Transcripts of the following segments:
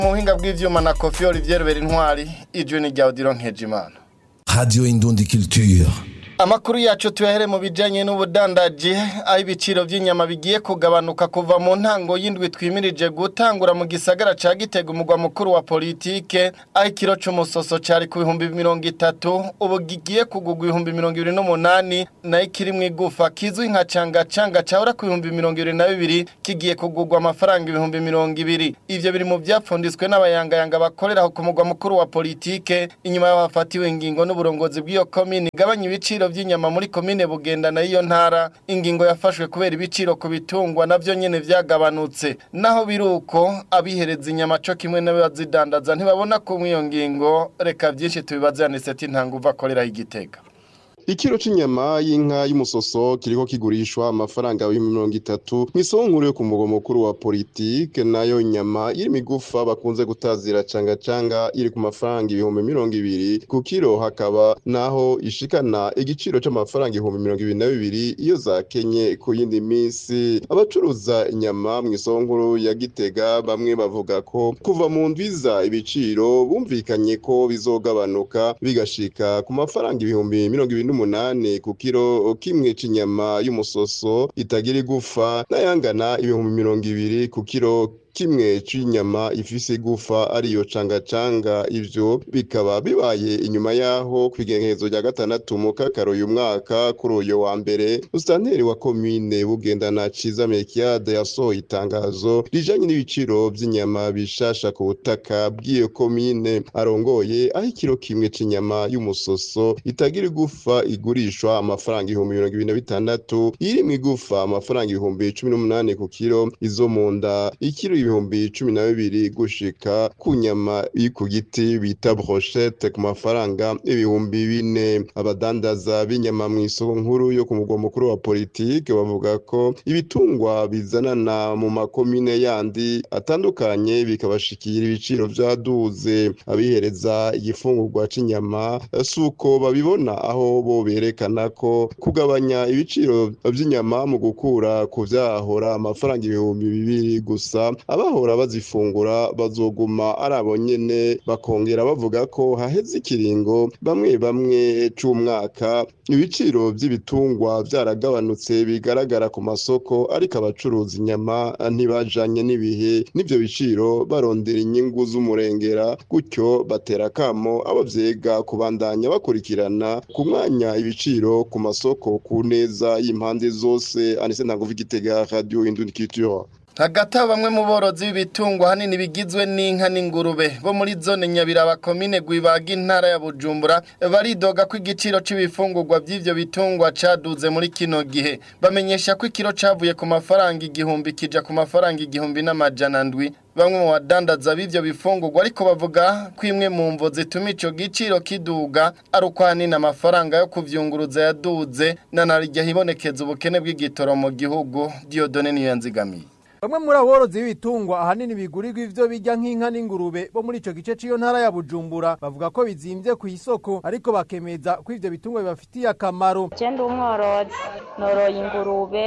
mu buhinga bw'ivyuma na kofi olivier berintwari ijwi ni rya odiro nkejimana Radio Indundi Culture. Amakuru yacu tuyahere mu bijanye n'ubudandaji aho ibiciro by'inyama bigiye kugabanuka kuva mu ntango y'indwi twimirije gutangura mu gisagara ca Gitega umugwa mukuru wa politike aho ikiro c'umusoso cari ku bihumbi mirongo itatu ubu gigiye kugugwa ibihumbi mirongo ibiri n'umunani nayo ikiri mu igufa kizwi nka canga canga cahora ku bihumbi mirongo ibiri na bibiri kigiye kugugwa amafaranga ibihumbi mirongo ibiri ivyo biri mu vyapfunditswe n'abayangayanga bakorera ku mugwa mukuru wa politike inyuma y'aho hafatiwe ingingo n'uburongozi bw'iyo komine igabanya ibiciro vy'inyama muri komine Bugenda na iyo ntara ingingo yafashwe kubera ibiciro ku bitungwa navyo nyene vyagabanutse naho biruko abihereza inyama co kimwe n'abazidandaza ntibabona ko mw'iyo ngingo reka vyinshi tubibaze Aniseti Ntanguva akorera igitega Ikiro c'inyama y'inka y'umusoso kiriko kigurishwa amafaranga y'ibihumbi mirongo itatu mw'isoko nkuru yo ku mugwa mukuru wa politike nayo nyama iri migufa bakunze gutazira canga canga iri ku mafaranga ibihumbi mirongo ibiri ku kiro hakaba naho ishikana igiciro c'amafaranga ibihumbi mirongo ibiri na bibiri iyo zakenye ku yindi minsi abacuruza inyama mw'isoko nkuru ya Gitega bamwe bavuga ko kuva mu ndwiza ibiciro bumvikanye ko bizogabanuka bigashika ku mafaranga ibihumbi mirongo ibiri n'umunani ku kiro kimwe c'inyama y'umusoso itagira igufa n'ayangana ibihumbi mirongo ibiri ku kiro kimwe c'inyama ifise igufa ariyo canga canga ivyo bikaba bibaye inyuma yaho kwigengezo rya gatandatu mu kakaro uyu mwaka kuri uyo wa mbere usitanteri wa komine bugendana ciza mekiade yasohoye itangazo rijanye n'ibiciro vy'inyama bishasha ku butaka bw'iyo komine arongoye aho ikiro kimwe c'inyama y'umusoso itagira igufa igurishwa amafaranga ibihumbi mirongo ibiri na bitandatu iri mu igufa amafaranga ibihumbi cumi n'umunani ku kiro izo mu nda ikiro ibihumbi cumi na bibiri gushika ku nyama iri ku giti bita brochette ku mafaranga ibihumbi bine abadandaza b'inyama mu isoko nkuru yo ku mugwa mukuru wa politike bavuga ko ibitungwa bizanana mu makomine yandi atandukanye bikabashikira ibiciro vyaduze abihereza igifungurwa c'inyama suko babibona aho bo berekana ko kugabanya ibiciro vy'inyama mu gukura ku vyahora amafaranga ibihumbi bibiri gusa abahora bazifungura bazoguma ari abo nyene bakongera bavuga ko haheze ikiringo bamwe bamwe c'umwaka ibiciro vy'ibitungwa vyaragabanutse bigaragara ku masoko ariko abacuruza inyama ntibajanye n'ibihe n'ivyo biciro barondera inyungu z'umurengera gutyo batera kamo abo vyega kubandanya bakurikirana ku mwanya ibiciro ku masoko ku neza y'impande zose anise ntaguva igitega radio indundi culture hagati aho bamwe mu borozi b'ibitungwa hanini bigizwe n'inka n'ingurube bo muri zone nyabiraba komine gwibaga intara ya bujumbura baridoga ko igiciro c'ibifungurwa vy'ivyo bitungwa caduze muri kino gihe bamenyesha ko ikiro cavuye ku mafaranga igihumbi kija ku mafaranga igihumbi n'amajana ndwi bamwe mu badandaza b'ivyo bifungurwa ariko bavuga ko imwe mu mvo zituma ico giciro kiduga ari uko hanini amafaranga yo kuvyunguruza yaduze na narirya hibonekeza ubukene bw'igitoro mu gihugu Diodone niyo yanzigamiye Bamwe muri aborozi b'ibitungwa ahanini bigurirwa ivyo bijya nk'inka n'ingurube bo muri ico gice c'iyo ntara ya Bujumbura bavuga ko bizimvye ku isoko ariko bakemeza ko ivyo bitungwa bibafitiye akamaro. Je ndi umworozi noroye ingurube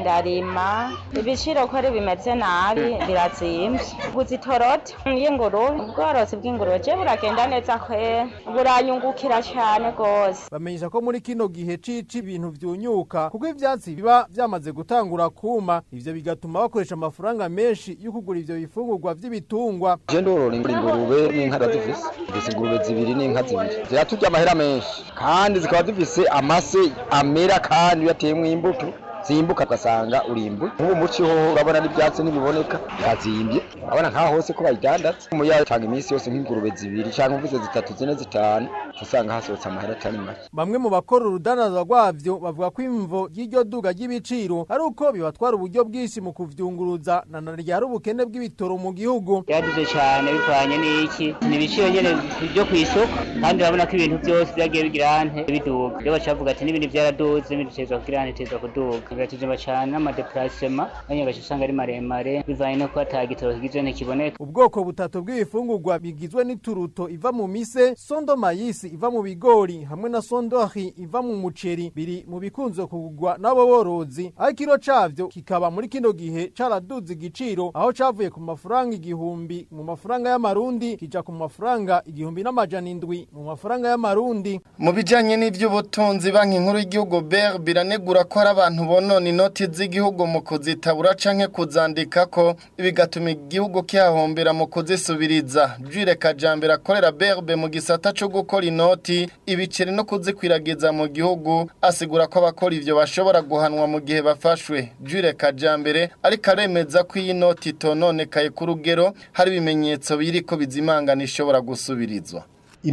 ndarima ibiciro ko ari bimeze nabi birazimvye guza itoroti y'ingurube ubworozi bw'ingurube je buragenda neza kwe buranyungukira cane gose Bamenyesha ko muri kino gihe cici ibintu vyunyuka kuko ivyatsi biba vyamaze gutangura kuma ivyo bigatuma bakoresha amafaranga menshi yo kugura ivyo bifungurwa vy'ibitungwa. Je ndorora ingurube n'inka ndazifise ndetse ingurube zibiri n'inka zibiri ziraturya amahera menshi kandi zikaba zifise amase amera kandi yateyemwo imbuto zimbuka ugasanga urimbuye nk'ubu muci hoho urabona n'ivyatsi ntibiboneka birazimbye urabona nk'aho hose ko bayidandaza umuyaga utanga iminsi yose nk'ingurube zibiri canke uvuze zitatu zine zitanu usanga hasohotse amahera atari make Bamwe mu bakora urudandazwa rwavyo bavuga ko imvo y'iryo duga ry'ibiciro ari uko bibatwara uburyo bwinshi mu kuvyunguruza na naryo hari ubukene bw'ibitoro mu gihugu. byaduze cyane bivanye n'iki ni ibiciro nyene byo ku isoko kandi urabona ko ibintu byose byagiye bigira ante biduga rero bacavuga ati n'ibindi byaraduze ibindi biteza kugira ante biteza kuduga biratuzima cyane n'amadeplacement nanyo gace usanga ari maremare bivanye no kuba ata gitoro kigizwe ntikiboneka Ubwoko butatu bw'ibifungurwa bigizwe n'ituruto iva mu mise, sondo mayisi mix iva mu bigori hamwe na sondori iva mu muceri biri mu bikunze kugurwa n'abo borozi aho ikiro cavyo kikaba muri kino gihe caraduze igiciro aho cavuye ku mafaranga igihumbi mu mafaranga y'amarundi kija ku mafaranga igihumbi n'amajana indwi mu mafaranga y'amarundi mu bijanye n'ivy'ubutunzi banki nkuru y'igihugu BER biranegura ko hari abantu bonona inoti z'igihugu mu kuzitabura canke kuzandikako bigatuma igihugu kihahombera mu kuzisubiriza Jure Kajambere akorera BERB mu gisata co gukora inoti ibiceri no kuzikwiragiza mu gihugu asigura ko abakora ivyo bashobora guhanwa mu gihe bafashwe Jure Kajambere ariko aremeza ko iyi noti itononekaye ku rugero hari ibimenyetso biriko bizimangana ishobora gusubirizwa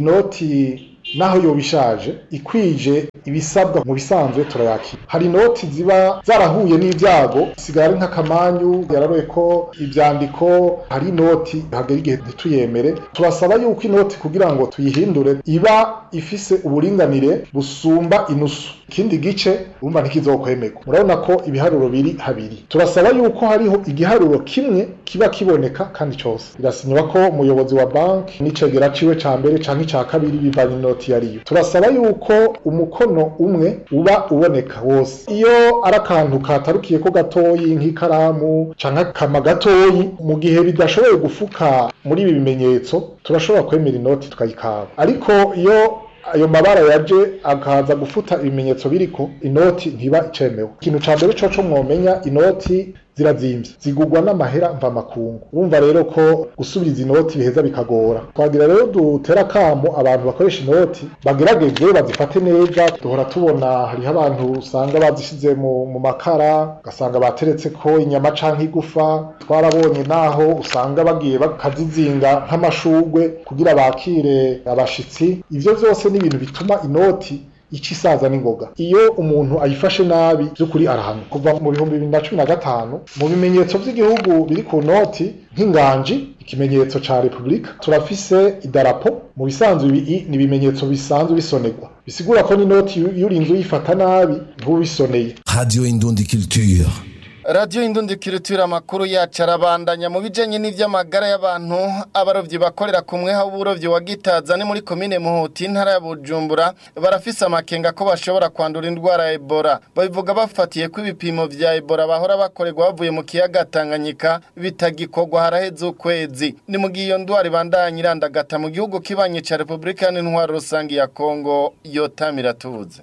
inoti naho yoba ishaje ikwije ibisabwa mu bisanzwe turayakira hari inoti ziba zarahuye n'ibyago sigara ari nk'akamanyu yararoye ko ibyandiko hari inoti hagera igihe ntituyemere turasaba yuko inoti kugira ngo tuyihindure iba ifise uburinganire busumba inusu ikindi gice urumva ntikizokwemerwa murabona ko ibiharuro biri habiri turasaba yuko hariho igiharuro kimwe kiba kiboneka kandi cyose birasinywa ko umuyobozi wa banki n'icegera ciwe ca mbere canke ica kabiri bivanye inoti yariyo turasaba yuko umukono umwe uba uboneka wose iyo ari akantu katarukiye ko gatoyi nk'ikaramu canke akama gatoyi mu gihe bidashoboye gufuka muri ibi bimenyetso turashobora kwemera inoti tukayikaba ariko iyo ayo mabara yaje akaza gufuta ibimenyetso biriko inoti ntiba icemewe ikintu ca mbere coco mwomenya inoti zirazimvye zigurwa n'amahera mva makungu urumva rero ko gusubiriza inoti biheza bikagora twagira rero dutera kamo abantu bakoresha inoti bagerageze bazifate neza duhora tubona hariho abantu usanga bazishize mu, mu makara ugasanga bateretse ko inyama canke igufa twarabonye naho usanga bagiye bakazizinga nk'amashugwe kugira bakire abashitsi ivyo vyose ni ibintu bituma inoti ica isaza n'ingoga iyo umuntu ayifashe nabi by'ukuri arahanwa kuva mu bihumbi bibiri na cumi na gatanu mu bimenyetso by'igihugu biri ku noti nk'inganji ikimenyetso ca repubulika turafise idarapo mu bisanzwe ibi ni ibimenyetso bisanzwe bisonerwa bisigura ko n'inoti iyo urinze uyifata nabi ntubisoneye Radio Indundi Culture. radiyo indundikiritura amakuru yacu arabandanya mu bijyanye n'iby'amagara y'abantu abarobyi bakorera ku mweha w'uburobyi wa gitaza ni muri komine muhuti intara ya bujumbura barafise amakenga ko bashobora kwandura indwara ya ebola babivuga bafatiye ko ibipimo vya ebola bahora bakorerwa bavuye mu kiyaga tanganyika bitagikorwa haraheze ukwezi ni mu gihe iyo ndwara ibandanya irandagata mu gihugu kibanye ca repubulika n'intwaro rusange ya kongo yotamira tubuze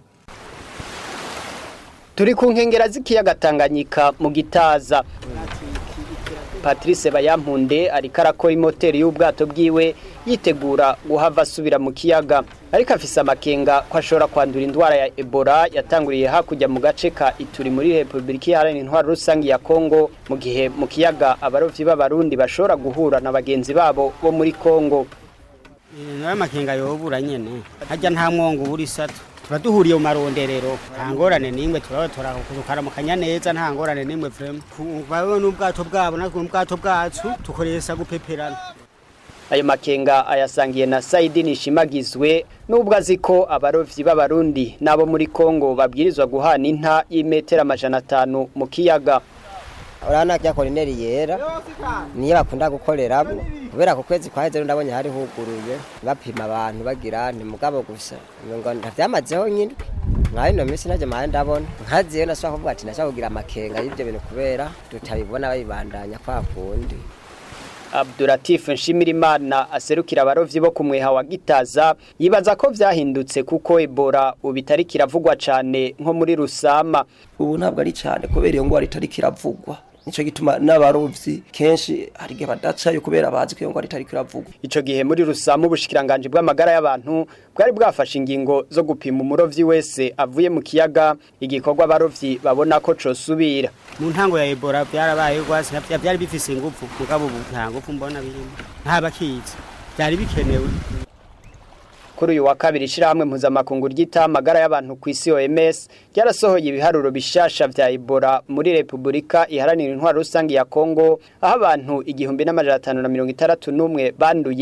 turi ku nkengera z'ikiyaga Tanganyika mu gitaza Patrice Bayampunde ariko arakora imoteri y'ubwato bwiwe yitegura guhava asubira mu kiyaga ariko afise amakenga ko ashobora kwandura indwara ya Ebola yatanguriye hakurya mu gace ka Ituri muri Republika Iharanira Intwaro Rusange ya Kongo mu gihe mu kiyaga abarovyi b'abarundi bashobora guhura na bagenzi babo bo muri Kongo nawe amakenga yobura nyene harya nta mwongo ubura isato tuba duhuriye mu maronderero nta ngorane n'imwe turaba tukaramukanya neza nta ngorane n'imwe vrema babeho n'ubwato bwabo natwe n'ubwato bwacu tukoresha gupeperana ayo makenga ayasangiye na Saidi Nishimagizwe nubwo azi ko abarovyi b'abarundi nabo muri Kongo babwirizwa guhana inta y'imetero amajana atanu mu kiyaga urabona rya korineri yera niyo bakunda gukoreramo kubera ku kwezi kwa hejuru ndabonye hari huguruye bapima abantu bagira ni mugabo gusa ngo ntavyamazeho nyine nka ino minsi naje mahe ndabona nkaziyo nashobora kuvuga ati nashobora kugira amakenga y'ivyo bintu kubera tutabibona babibandanya kwa kundi Abdulatif Nshimirimana aserukira abarovyi bo kumweha wa Gitaza yibaza ko vyahindutse kuko Ebola ubitari kiravugwa cane nko muri Rusama ubu ntabwo ari cyane kubera iyo ngwara itari kiravugwa nico gituma n'abarovyi kenshi hari igihe badacayo kubera bazi ko iyo ngwara itari kiravugwa ico gihe muri Rusama ubushikiranganje bw'amagara y'abantu bwari bwafashe ingingo zo gupima umurovyi wese avuye mu kiyaga igikorwa abarovyi babona ko cosubira mu ntango ya Ebola byarabaye rwose byari bifise ingufu mugabo ubu nta ngufu mbona birimo nta bakiza byari bikenewe kuri uyu wa kabiri ishirahamwe mpuzamakungu ryita amagara y'abantu ku isi OMS ryarasohoye ibiharuro bishasha vya Ebola muri Republika iharanira intwaro rusange ya Kongo aho abantu igihumbi n'amajana atanu na mirongo itandatu n'umwe banduye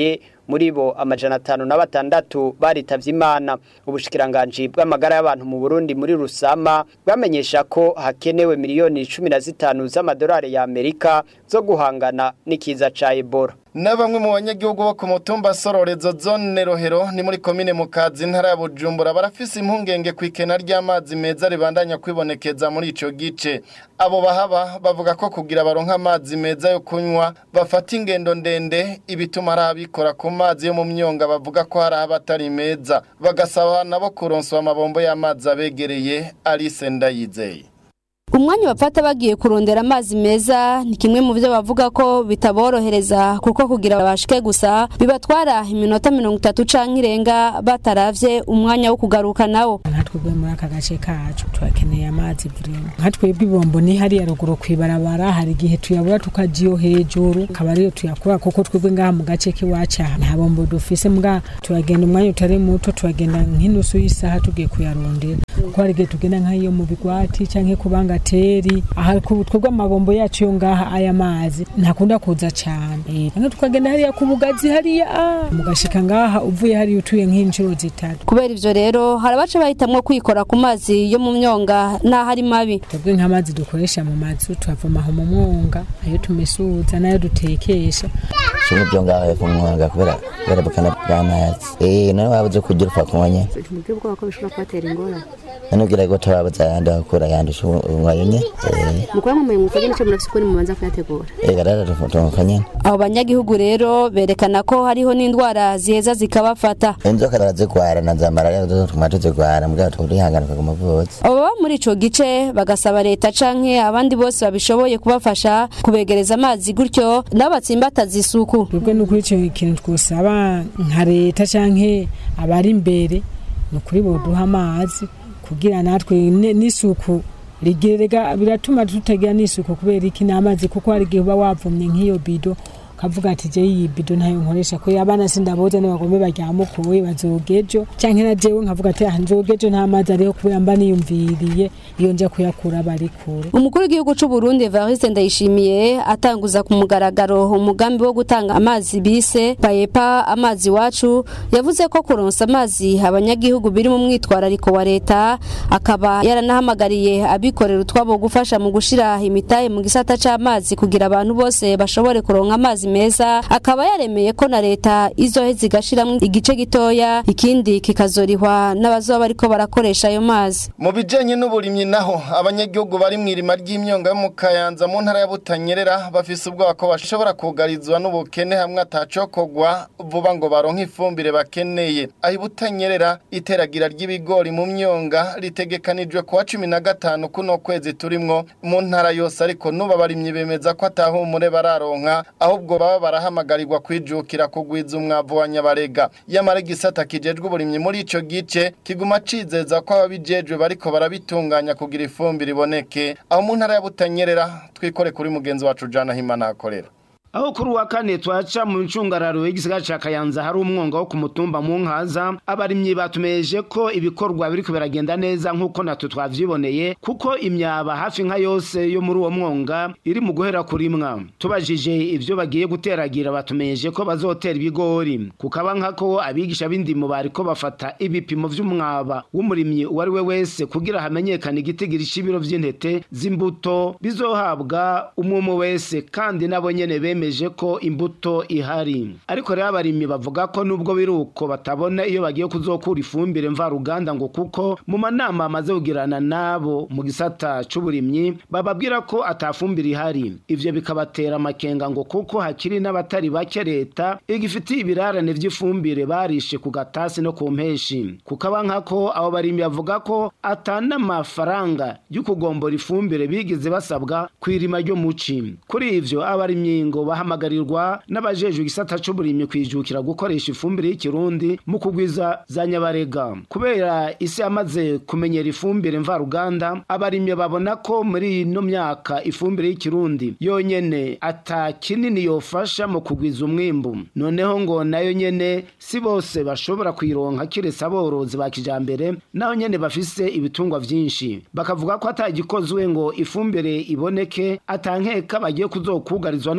muri bo amajana atanu na batandatu baritavye imana ubushikiranganji bw'amagara y'abantu mu Burundi muri Rusama bwamenyesha ko hakenewe miliyoni cumi na zitanu z'amadolari ya Amerika zo guhangana n'ikiza ca Ebola na bamwe mu banyagihugu bo ku mutumba sororezo zone rohero ni muri komine mukazi intara ya bujumbura barafise impungenge ku ikena ry'amazi meza ribandanya kwibonekeza muri ico gice abo bahaba bavuga ko kugira baronka amazi meza yo kunywa bafata ingendo ndende ibituma ari abikora ku mazi yo mu myonga bavuga ko hari abatari meza bagasaba nabo kuronswa amabombo y'amazi abegereye Alice Ndayizeye umwanya bafata bagiye kurondera amazi meza ni kimwe mu byo bavuga ko bitaborohereza kuko kugira babashike gusa bibatwara iminota mirongo itatu canke irenga bataravye umwanya wo kugaruka nawo twebwe muri aka gace kacu turakeneye amazi burimo nka twebwe ibombo ni hariya ruguru kwibarabara hari igihe tuyabura tukajiyo hejuru akaba ariyo tuyakura kuko twebwe ngaha mu gace k'iwacu aha nta bombo dufise mbwa turagenda umwanya utari muto turagenda nk'inusu y'isaha tugiye kuyarondera kuko hari igihe tugenda nk'iyo mu bigwati canke ku bangateri aha twebwe amabombo yacu yo ngaha aya mazi ntakunda kuza cane canke tukagenda hariya ku bugazi hariya mugashika ngaha uvuye hariya utuye nk'inshuro zitatu kubera ivyo rero hari abaca bahitamwo kwikora ku mazi yo mu myonga n'aho ari mabi twebwe nk'amazi dukoresha mu mazu tuyavoma aho mu mwonga ayo tumesuza n'ayo dutekesha kimwe byo ngaho hepfo mu mwonga kubera kubera bukana bw'amazi eh nawe wabuze kugira upfa kunywa nyene tumubwire ubwoba ko bishobora kubatera ingorane none ugira ngo tababuze ayandi akura yandusha unywayo nye mukora mu mwuga nyine cyo murafise ukuri mubanza kuyategura eh garara tufunga nyene abo banyagihugu rero berekana ko hariho n'indwara ziheza zikabafata inzoka arazigwara na za malaria zo tuma tuzigwara mbwa turihangana kuguma vuza abo baba muri ico gice bagasaba leta canke abandi bose babishoboye kubafasha kubegereza amazi gutyo nabo batsimbataza isuku twebwe n'ukuri ico kintu twosaba nka leta canke abari imbere ni ukuri boduha amazi kugira natwe n'isuku rigerega biratuma tutagira n'isuku kubera iki n'amazi kuko hari igihe uba wavumye nk'iyo bido kavuga ati je iyi bido ntayo nkoresha ko abana sindaboza n'abagome baryamukuwe bazogejo canke na jewe nkavuga ati ah nzogejo nta mazi ariho kubera mba niyumviriye iyo nja kuyakura bari kure umukuru w'igihugu c'u Burundi Evariste Ndayishimiye atanguza ku mugaragaro umugambi wo gutanga amazi bise payepa amazi wacu yavuze ko kuronsa amazi abanyagihugu biri mu mwitwarariko wa leta akaba yaranahamagariye abikorera utwabo gufasha mu gushira imitahe mu gisata c'amazi kugira abantu bose bashobore kuronka amazi meza akaba yaremeye ko na leta izoheza igashiramwo igice gitoya ikindi kikazorihwa n'abazoba bariko barakoresha ayo mazi mu bijanye n'uburimyi naho abanyagihugu bari mu irima ry'imyonga yo mu kayanza mu ntara ya butanyerera bafise ubwoba ko bashobora kugarizwa n'ubukene hamwe atacokogwa vuba ngo baronke ifumbire bakeneye aho ibutanyerera iteragira ry'ibigori mu myonga ritegekanijwe kuwa cumi na gatanu kuno kwezi turimwo mu ntara yose ariko n'ubu abarimyi bemeza ko atahumure bararonka ahubwo baba barahamagarirwa kwijukira kugwiza umwavu wa nyabarega yamara igisata kijejwe uburimyi muri ico gice kiguma cizeza ko ababijejwe bariko barabitunganya kugira ifumbire iboneke aho mu ntara ya butanyerera twikore kuri mugenzi wacu jana himana akorera aho kuri uwa kane twaca mu ncungararo y'igisigara ca kayanza hari umwonga wo ku mutumba mu nkaza abarimyi batumeje ko ibikorwa biriko biragenda neza nk'uko natwe twavyiboneye kuko imyaba hafi nka yose yo muri uwo mwonga iri mu guhera kurimwa tubajije ivyo bagiye guteragira batumeje ko bazotera ibigori kukaba nkako abigisha b'indimo bariko bafata ibipimo vy'umwaba w'umurimyi uwo ari we wese kugira hamenyekane igitigiri c'ibiro vy'intete z'imbuto bizohabwa umwe wese kandi nabo nyene beme bemeje ko imbuto ihari ariko rero abarimyi bavuga ko nubwo biruko batabona iyo bagiye kuzokura ifumbire mvaruganda ngo kuko mu manama amaze kugirana nabo mu gisata c'uburimyi bababwira ko atafumbire ihari ivyo bikabatera amakenga ngo kuko hakiri n'abatari bake leta igifitiye ibirarane vy'ifumbire barishe ku gatasi no ku mpeshi kukaba nkako abo barimyi bavuga ko atana amafaranga y'ukugombora ifumbire bigize basabwa kw'irima ryo muci kuri ivyo abarimyi ngo bahamagarirwa n'abajejwe igisata c'uburimyi kwijukira gukoresha ifumbire y'ikirundi mu kugwiza za nyabarega kubera isi yamaze kumenyera ifumbire mvaruganda abarimyi babona ko muri ino myaka ifumbire y'ikirundi yonyene ata kinini yofasha mu kugwiza umwimbu noneho ngo nayo nyene si bose bashobora kuyironka kiretse aborozi ba kijambere naho nyene bafise ibitungwa vyinshi bakavuga ko atagikozwe ngo ifumbire iboneke atankeka bagiye kuzokugarizwa n'ubukene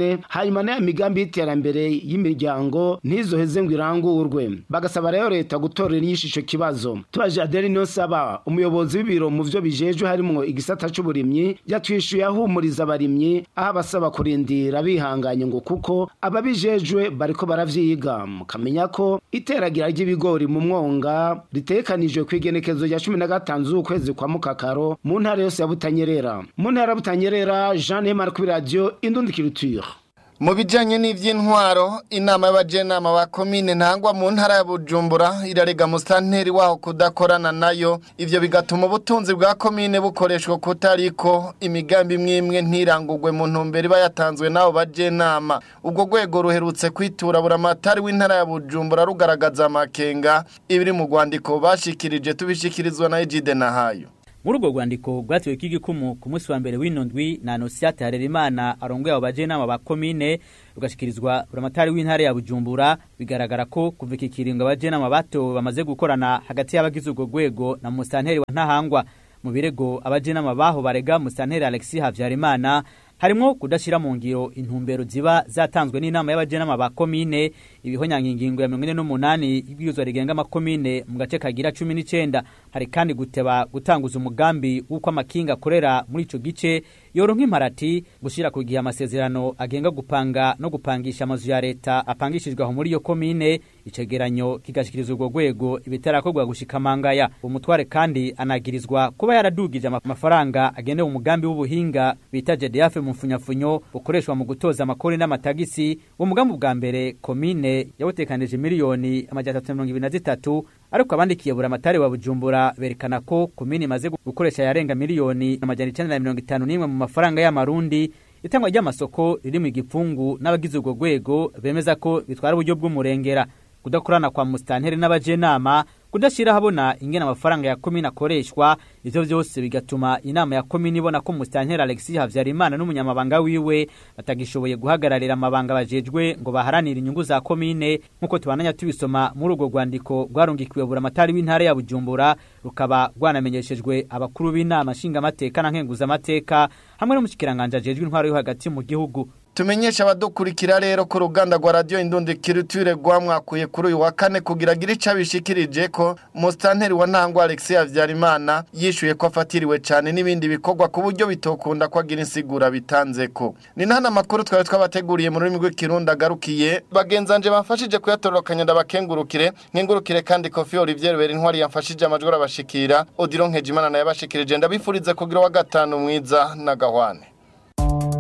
ubukene hanyuma n'aya migambi y'iterambere y'imiryango ntizoheze ngo irangurwe bagasaba rero leta gutorera inyishu ico kibazo tubaje Adeli Niyonsaba umuyobozi w'ibiro mu vyo bijejwe harimwo igisata c'uburimyi yatwishuye ahumuriza abarimyi aho abasaba kurindira bihanganye ngo kuko ababijejwe bariko baravyiga mukamenya ko iteragira ry'ibigori mu mwonga ritekanijwe kw'igenekezo rya cumi na gatanu z'ukwezi kwa mukakaro mu ntara yose ya Butanyerera mu ntara ya Butanyerera Jean Neymar kuri radio Indundi Culture mu bijyanye n'iby'intwaro inama y'abajenama ba komine ntangwa mu ntara ya bujumbura irarega musitanteri waho kudakorana nayo ibyo bigatuma ubutunzi bwa komine bukoreshwa kutariko imigambi imwe imwe ntirangurwe mu ntumbero iba yatanzwe n'abo bajenama ubwo rwego ruherutse kwitura buramatari w'intara ya bujumbura rugaragaza amakenga ibiri mu rwandiko bashikirije tubishikirizwa na ejide nahayo muri urwo rwandiko rwatiwe k'igikumu ku munsi wa mbere w'ino ndwi na anosiyate harerimana arongoye abo bajenama ba komine rugashikirizwa buramatari w'intara ya bujumbura bigaragara ko kuva iki kiringo abajenama batowe bamaze gukorana hagati y'abagize urwo rwego na musitanteri wa ntahangwa mu birego abajenama baho barega musitanteri alexis habyarimana harimo kudashyira mu ngiro intumbero ziba zatanzwe n'inama y'abajenama ba komine ibihonyanga ingingo ya mirongo ine n'umunani y'ibwirizwa rigenga amakomine mu gace kagira cumi n'icenda hari kandi guteba gutanguza umugambi w'uko amakinga akorera muri ico gice yoronka imparati gushyira ku gihe amasezerano agenga gupanga no gupangisha amazu ya leta apangishijwe aho muri iyo komine icegeranyo kigashikirizwa urwo rwego ibitarakorwa gushika mangaya umutware kandi anagirizwa kuba yaradugije amafaranga agenewe umugambi w'ubuhinga bita JDF mu mfunyafunyo ukoreshwa mu gutoza amakori n'amatagisi uwo mugambi bwa mbere komine yawutekanije miliyoni amajana atatu mirongo ibiri na zitatu ariko abandikiye buramatari wa bujumbura berekana ko komine imaze gukoresha yarenga miliyoni amajana icenda na mirongo itanu n'imwe mu mafaranga y'amarundi itangwa ry'amasoko riri mu igipfungu n'abagize urwo rwego bemeza ko bitwara uburyo bw'umurengera kudakorana kwa musitanteri n'abajenama kudashyira habona ingene amafaranga ya komine akoreshwa ivyo vyose bigatuma inama ya komine ibona ko musitanteri alexis havyarimana n'umunyamabanga wiwe batagishoboye guhagararira amabanga bajejwe ngo baharanire inyungu za komine nk'uko tubananya tubisoma muri urwo rwandiko rwarungikiwe buramatari w'intara ya bujumbura rukaba rwanamenyeshejwe abakuru b'inama nshingamateka na nkenguzamateka hamwe n'umushikiranganje ajejwe intwaro yo hagati mu gihugu tumenyesha abadukurikira rero ko uruganda rwa radiyo indundi kirutire rwamwakuye kuri uyu wa kane kugira agire icyo abishikirije ko musitanteri wa ntangwa alexis habyarimana yishyuye ko afatiriwe cyane n'ibindi bikorwa ku buryo bitokunda ko agira insigura bitanze ko ni nta amakuru twari twabateguriye mu rurimi rw'ikirundi agarukiye bagenzanje bamfashije kuyatororokanya ndabakengurukire nkengurukire kandi kofi olivier bera intwari yamfashije amajwi arabashikira odiro nkejimana nayo yabashikirije ndabifurize kugira uwa gatanu mwiza na gahwane